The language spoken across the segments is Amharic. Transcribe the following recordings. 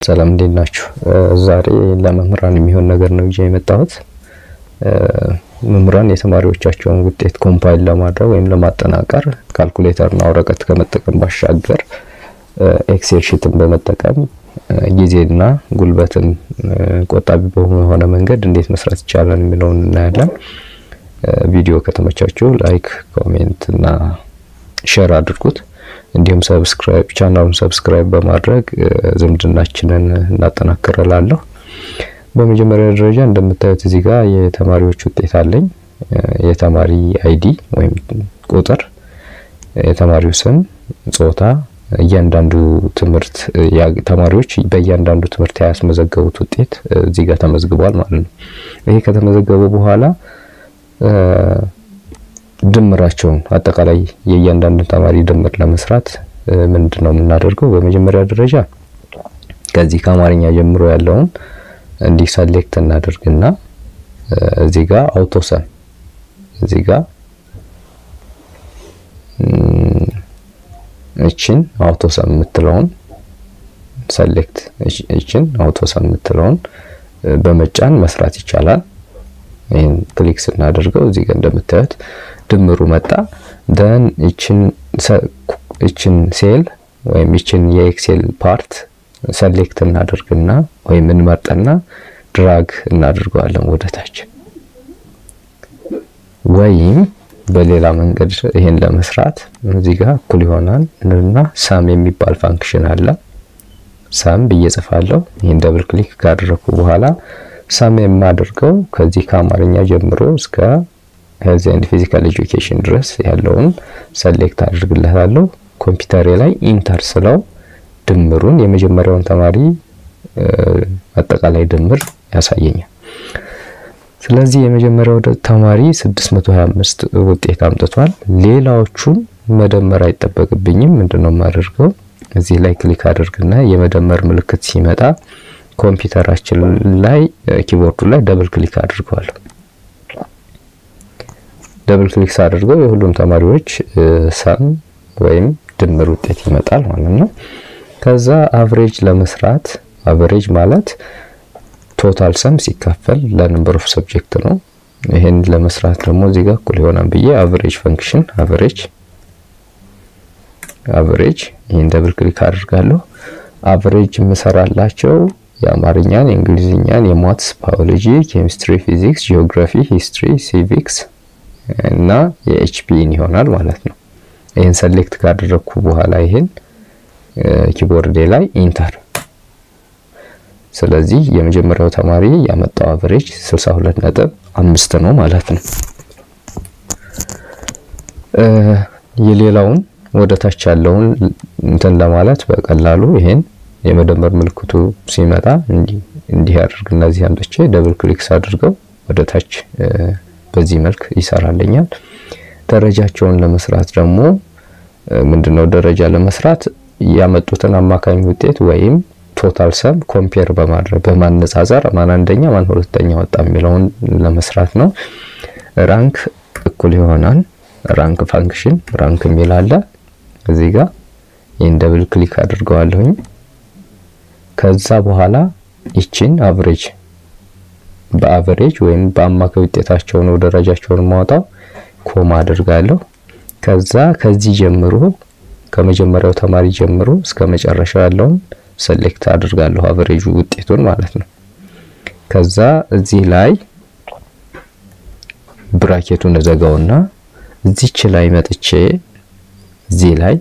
ሰላም እንዴት ናችሁ? ዛሬ ለመምህራን የሚሆን ነገር ነው ይዤ የመጣሁት። መምህራን የተማሪዎቻቸውን ውጤት ኮምፓይል ለማድረግ ወይም ለማጠናቀር ካልኩሌተርና ወረቀት ከመጠቀም ባሻገር ኤክሴል ሺትን በመጠቀም ጊዜና ጉልበትን ቆጣቢ በሆነ መንገድ እንዴት መስራት ይቻላል የሚለውን እናያለን። ቪዲዮ ከተመቻችሁ ላይክ፣ ኮሜንት እና ሼር አድርጉት። እንዲሁም ሰብስክራይብ ቻናሉን ሰብስክራይብ በማድረግ ዝምድናችንን እናጠናክርላለሁ። በመጀመሪያ ደረጃ እንደምታዩት እዚህ ጋር የተማሪዎች ውጤት አለኝ። የተማሪ አይዲ ወይም ቁጥር፣ የተማሪው ስም፣ ጾታ፣ እያንዳንዱ ትምህርት ተማሪዎች በእያንዳንዱ ትምህርት ያስመዘገቡት ውጤት እዚህ ጋር ተመዝግቧል ማለት ነው። ይሄ ከተመዘገበ በኋላ ድምራቸውን አጠቃላይ የእያንዳንዱ ተማሪ ድምር ለመስራት ምንድን ነው የምናደርገው? በመጀመሪያ ደረጃ ከዚህ ከአማርኛ ጀምሮ ያለውን እንዲህ ሰሌክት እናደርግና እዚህ ጋር አውቶሰም እዚህ ጋር እችን አውቶሰም የምትለውን ሰሌክት እችን አውቶሰም የምትለውን በመጫን መስራት ይቻላል። ይህን ክሊክ ስናደርገው እዚህ ጋር እንደምታዩት ድምሩ መጣ። ደን እችን ሴል ወይም እችን የኤክሴል ፓርት ሰሌክት እናደርግና ወይም እንመርጥና ድራግ እናደርገዋለን ወደ ታች። ወይም በሌላ መንገድ ይሄን ለመስራት እዚህ ጋር እኩል ይሆናል እና ሳም የሚባል ፋንክሽን አለ። ሳም ብዬ ጽፋለሁ። ይህን ደብል ክሊክ ካደረኩ በኋላ ሳም የማደርገው ከዚህ ከአማርኛ ጀምሮ እስከ ሄልዝ ኤንድ ፊዚካል ኤጁኬሽን ድረስ ያለውን ሰሌክት አድርግለታለሁ። ኮምፒውተሬ ላይ ኢንተር ስለው ድምሩን የመጀመሪያውን ተማሪ አጠቃላይ ድምር ያሳየኛል። ስለዚህ የመጀመሪያው ተማሪ 625 ውጤት አምጥቷል። ሌላዎቹን መደመር አይጠበቅብኝም። ምንድነው የማደርገው? እዚህ ላይ ክሊክ አድርግና የመደመር ምልክት ሲመጣ ኮምፒውተራችን ላይ ኪቦርዱ ላይ ደብል ክሊክ አድርገዋለሁ። ደብል ክሊክ ሳደርገው የሁሉም ተማሪዎች ሰም ወይም ድምር ውጤት ይመጣል ማለት ነው። ከዛ አቨሬጅ ለመስራት አቨሬጅ ማለት ቶታል ሰም ሲካፈል ለነምበር ኦፍ ሰብጀክት ነው። ይሄን ለመስራት ደግሞ እዚህ ጋር እኩል ይሆናል ብዬ አቨሬጅ ፈንክሽን አቨሬጅ አቨሬጅ ይሄን ደብል ክሊክ አድርጋለሁ። አቨሬጅ የምሰራላቸው የአማርኛን፣ የእንግሊዝኛን፣ የማትስ፣ ባዮሎጂ፣ ኬሚስትሪ፣ ፊዚክስ፣ ጂኦግራፊ፣ ሂስትሪ፣ ሲቪክስ እና የኤችፒኢን ይሆናል ማለት ነው። ይህን ሰሌክት ካደረግኩ በኋላ ይሄን ኪቦርዴ ላይ ኢንተር። ስለዚህ የመጀመሪያው ተማሪ ያመጣው አቨሬጅ 62 ነጥብ አምስት ነው ማለት ነው። የሌላውን ወደ ታች ያለውን እንትን ለማለት በቀላሉ ይሄን የመደመር ምልክቱ ሲመጣ እንዲህ አድርግ እነዚህ አምጥቼ ደብል ክሊክስ አድርገው ወደ ታች በዚህ መልክ ይሰራልኛል። ደረጃቸውን ለመስራት ደግሞ ምንድነው ደረጃ ለመስራት ያመጡትን አማካኝ ውጤት ወይም ቶታል ሰም ኮምፔር በማድረግ በማነጻጸር ማን አንደኛ ማን ሁለተኛ ወጣ የሚለውን ለመስራት ነው። ራንክ እኩል ይሆናል ራንክ ፋንክሽን ራንክ የሚል አለ እዚህ ጋር ይህን ደብል ክሊክ አድርገዋለሁኝ። ከዛ በኋላ ይችን አቨሬጅ በአቨሬጅ ወይም በአማካይ ውጤታቸው ነው ደረጃቸውን ማውጣው ኮማ አድርጋለሁ። ከዛ ከዚህ ጀምሮ ከመጀመሪያው ተማሪ ጀምሮ እስከ መጨረሻው ያለውን ሰሌክት አድርጋለሁ አቨሬጁ ውጤቱን ማለት ነው። ከዛ እዚህ ላይ ብራኬቱን እዘጋውና እዚች ላይ መጥቼ እዚህ ላይ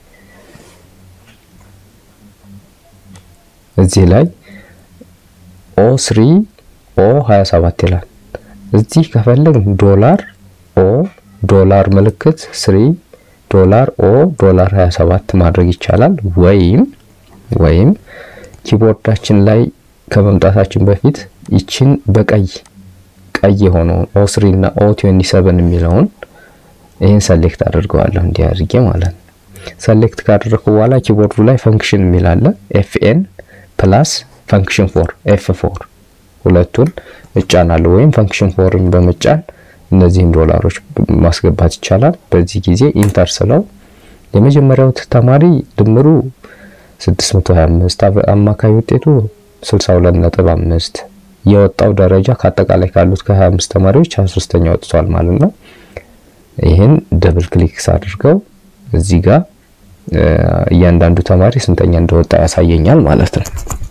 እዚህ ላይ ኦ ስሪ ኦ 27 ይላል። እዚህ ከፈለግ ዶላር ኦ ዶላር ምልክት ስሪ ዶላር ኦ ዶላር 27 ማድረግ ይቻላል። ወይም ወይም ኪቦርዳችን ላይ ከመምጣታችን በፊት ይችን በቀይ ቀይ የሆነውን ኦ ስሪ እና ኦ 27 የሚለውን ይህን ሰሌክት አድርገዋለሁ እንዲህ አድርጌ ማለት ነው። ሰሌክት ካደረኩ በኋላ ኪቦርዱ ላይ ፈንክሽን የሚል አለ ኤፍኤን ፕላስ ፈንክሽን ፎር ኤፍ ፎር ሁለቱን እጫናለሁ ወይም ፈንክሽን ፎርን በመጫን እነዚህን ዶላሮች ማስገባት ይቻላል። በዚህ ጊዜ ኢንተር ስለው የመጀመሪያው ተማሪ ድምሩ 625 አማካይ ውጤቱ 62.5 የወጣው ደረጃ ከአጠቃላይ ካሉት ከ25 ተማሪዎች 23ኛ ወጥቷል ማለት ነው። ይህን ደብል ክሊክስ አድርገው እዚህ ጋር እያንዳንዱ ተማሪ ስንተኛ እንደወጣ ያሳየኛል ማለት ነው።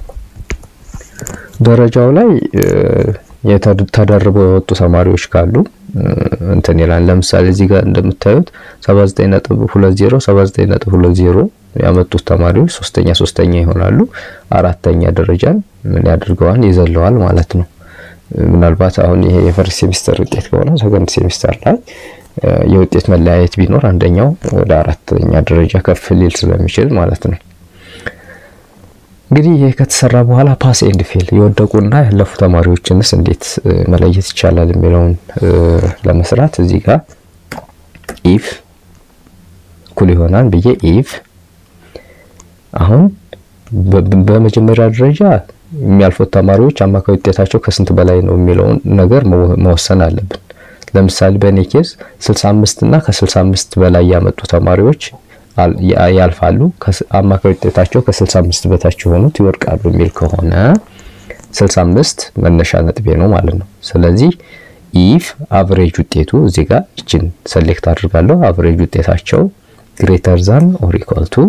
ደረጃው ላይ ተደርበው የወጡ ተማሪዎች ካሉ እንትን ይላል። ለምሳሌ እዚህ ጋር እንደምታዩት 79.20 79.20 ያመጡት ተማሪዎች ሶስተኛ ሶስተኛ ይሆናሉ። አራተኛ ደረጃን ምን ያደርገዋል ይዘለዋል ማለት ነው። ምናልባት አሁን ይሄ የፈርስት ሴሚስተር ውጤት ከሆነ ሰከንድ ሴሚስተር ላይ የውጤት መለያየት ቢኖር አንደኛው ወደ አራተኛ ደረጃ ከፍ ሊል ስለሚችል ማለት ነው። እንግዲህ ይህ ከተሰራ በኋላ ፓስ ኤንድ ፌል የወደቁና ያለፉ ተማሪዎችንስ እንዴት መለየት ይቻላል የሚለውን ለመስራት እዚህ ጋር ኢፍ እኩል ይሆናል ብዬ ኢፍ አሁን በመጀመሪያ ደረጃ የሚያልፉት ተማሪዎች አማካይ ውጤታቸው ከስንት በላይ ነው የሚለውን ነገር መወሰን አለብን። ለምሳሌ በእኔ ኬዝ 65 እና ከ65 በላይ ያመጡ ተማሪዎች ያልፋሉ፣ አማካይ ውጤታቸው ከ65 በታች የሆኑት ይወድቃሉ የሚል ከሆነ 65 መነሻ ነጥቤ ነው ማለት ነው። ስለዚህ ኢፍ አቨሬጅ ውጤቱ እዚህ ጋር እችን ሰሌክት አድርጋለሁ። አቨሬጅ ውጤታቸው ግሬተር ዛን ኦር ኢኳል ቱ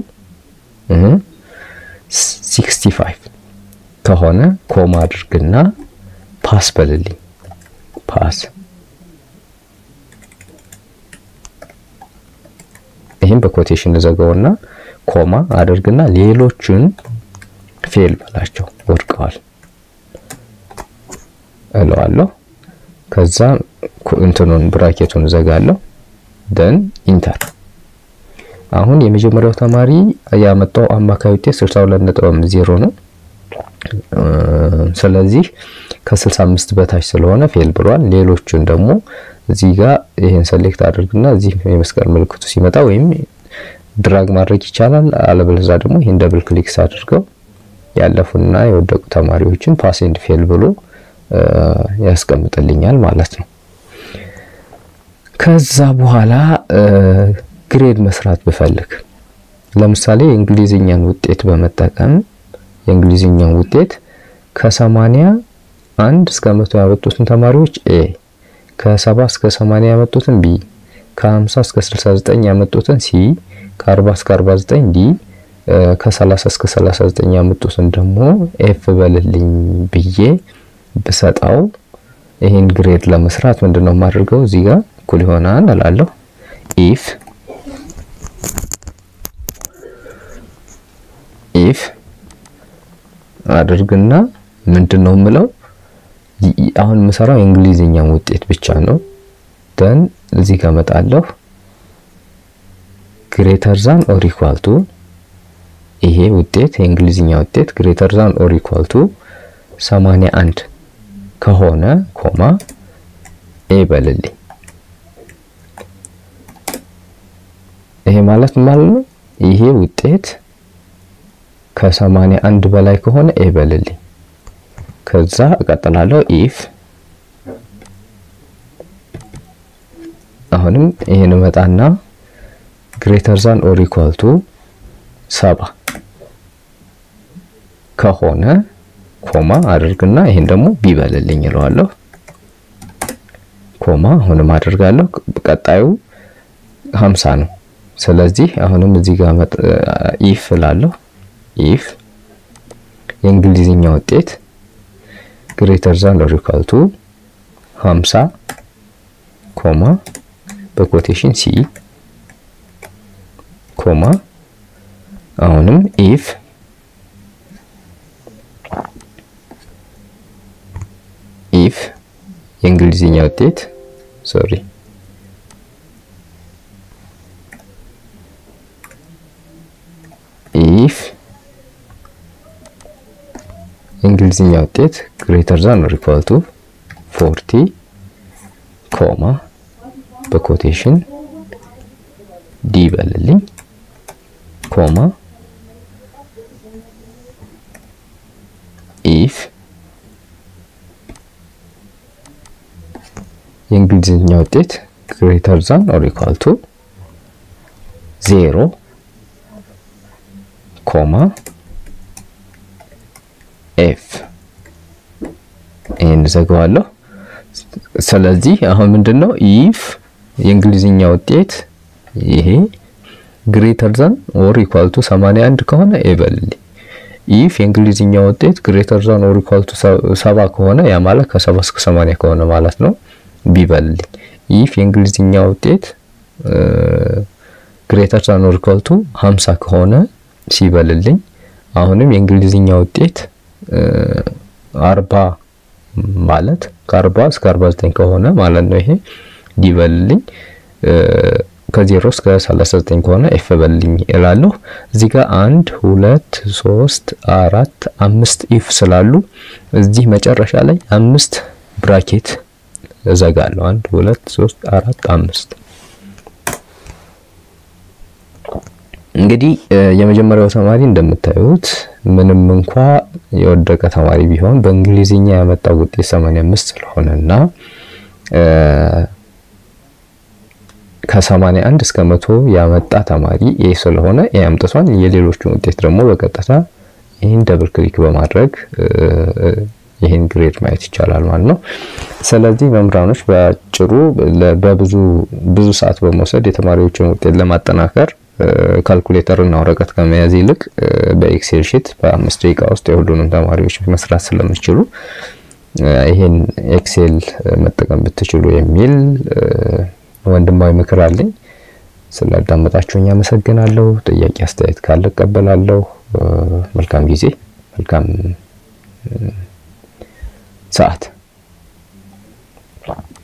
65 ከሆነ ኮማ አድርግና ፓስ በልልኝ ፓስ ይህም በኮቴሽን ዘጋውና ኮማ አድርግና ሌሎችን ፌል በላቸው ወድቀዋል እለዋለሁ። ከዛ እንትኑን ብራኬቱን ዘጋለሁ። ደን ኢንተር። አሁን የመጀመሪያው ተማሪ ያመጣው አማካይ ውጤት 62.0 ነው። ስለዚህ ከ65 በታች ስለሆነ ፌል ብሏል። ሌሎቹን ደግሞ እዚህ ጋር ይሄን ሰሌክት አድርግና እዚህ የመስቀል ምልክቱ ሲመጣ ወይም ድራግ ማድረግ ይቻላል። አለበለዛ ደግሞ ይሄን ደብል ክሊክስ አድርገው ያለፉና የወደቁ ተማሪዎችን ፓስ ኤንድ ፌል ብሎ ያስቀምጥልኛል ማለት ነው። ከዛ በኋላ ግሬድ መስራት ብፈልግ ለምሳሌ የእንግሊዝኛን ውጤት በመጠቀም የእንግሊዝኛን ውጤት ከሰማንያ አንድ እስከ መቶ ያመጡትን ተማሪዎች ኤ ከሰባ እስከ 80 ያመጡትን ቢ ከ50 እስከ 69 ያመጡትን ሲ ከ40 እስከ 49 ዲ ከ30 እስከ 39 ያመጡትን ደግሞ ኤፍ በልልኝ ብዬ ብሰጠው ይሄን ግሬድ ለመስራት ምንድነው የማደርገው? እዚህ ጋር እኩል ይሆናል እላለሁ ኢፍ ኢፍ አድርግና ምንድነው የምለው አሁን የምሰራው የእንግሊዝኛን ውጤት ብቻ ነው። ደን እዚህ ጋር መጣለሁ ግሬተር ዛን ኦር ኢኳል ቱ ይሄ ውጤት የእንግሊዝኛ ውጤት ግሬተር ዛን ኦር ኢኳል ቱ 81 ከሆነ ኮማ ኤ በልልኝ። ይሄ ማለት ማለት ነው ይሄ ውጤት ከ81 በላይ ከሆነ ኤ በልልኝ። ከዛ እቀጥላለሁ ኢፍ አሁንም ይሄን መጣና ግሬተር ዛን ኦር ኢኳል ቱ ሰባ ከሆነ ኮማ አድርግና ይሄን ደግሞ ቢበልልኝ እለዋለሁ። ኮማ አሁንም አድርጋለሁ። ቀጣዩ 50 ነው። ስለዚህ አሁንም እዚህ ጋር ኢፍ እላለሁ። ኢፍ የእንግሊዝኛ ውጤት ግሬተር ዛን ኦር ኢኳል ቱ 50 ኮማ በኮቴሽን ሲ ኮማ አሁንም ኢፍ ኢፍ የእንግሊዝኛ ውጤት ሶሪ ኢፍ የእንግሊዝኛ ውጤት ግሬተር ዛን ኦር ኢኳል ቱ 40 ኮማ በኮቴሽን ዲ በልልኝ ኮማ ኢፍ የእንግሊዝኛ ውጤት ግሬተር ዛን ኦር ኢኳል ቱ ዜሮ ኮማ እዘጋዋለሁ። ስለዚህ አሁን ምንድነው ኢፍ የእንግሊዝኛ ውጤት ይሄ ግሬተር ዛን ኦር ኢኳል ቱ 81 ከሆነ ይበልልኝ። ኢፍ የእንግሊዝኛ ውጤት ግሬተር ዛን ኦር ኢኳል ቱ 70 ከሆነ ያ ማለት ከ70 እስከ 80 ከሆነ ማለት ነው ቢበልልኝ። ኢፍ የእንግሊዝኛ ውጤት ግሬተር ዛን ኦር ኢኳል ቱ 50 ከሆነ ሲበልልኝ። አሁንም የእንግሊዝኛ ውጤት 40 ማለት ከ40 እስከ 49 ከሆነ ማለት ነው ይሄ ዲበልልኝ። ከዜሮ እስከ 39 ከሆነ ኤፍ በልኝ እላለሁ። እዚህ ጋር አንድ ሁለት ሶስት አራት አምስት ኢፍ ስላሉ እዚህ መጨረሻ ላይ አምስት ብራኬት እዘጋለሁ። አንድ ሁለት ሶስት አራት አምስት። እንግዲህ የመጀመሪያው ተማሪ እንደምታዩት ምንም እንኳ የወደቀ ተማሪ ቢሆን በእንግሊዝኛ ያመጣው ውጤት 85 ስለሆነና ከ81 እስከ መቶ ያመጣ ተማሪ ኤ ስለሆነ ኤ አምጥቷል። የሌሎቹን ውጤት ደግሞ በቀጥታ ይህን ደብል ክሊክ በማድረግ ይህን ግሬድ ማየት ይቻላል ማለት ነው። ስለዚህ መምህራኖች በአጭሩ በብዙ ብዙ ሰዓት በመውሰድ የተማሪዎችን ውጤት ለማጠናከር ካልኩሌተር እና ወረቀት ከመያዝ ይልቅ በኤክሴል ሺት በአምስት ደቂቃ ውስጥ የሁሉንም ተማሪዎች መስራት ስለምችሉ ይህን ኤክሴል መጠቀም ብትችሉ የሚል ወንድማዊ ምክር አለኝ። ስላዳመጣችሁኝ አመሰግናለሁ። ጥያቄ አስተያየት ካለ እቀበላለሁ። መልካም ጊዜ፣ መልካም ሰዓት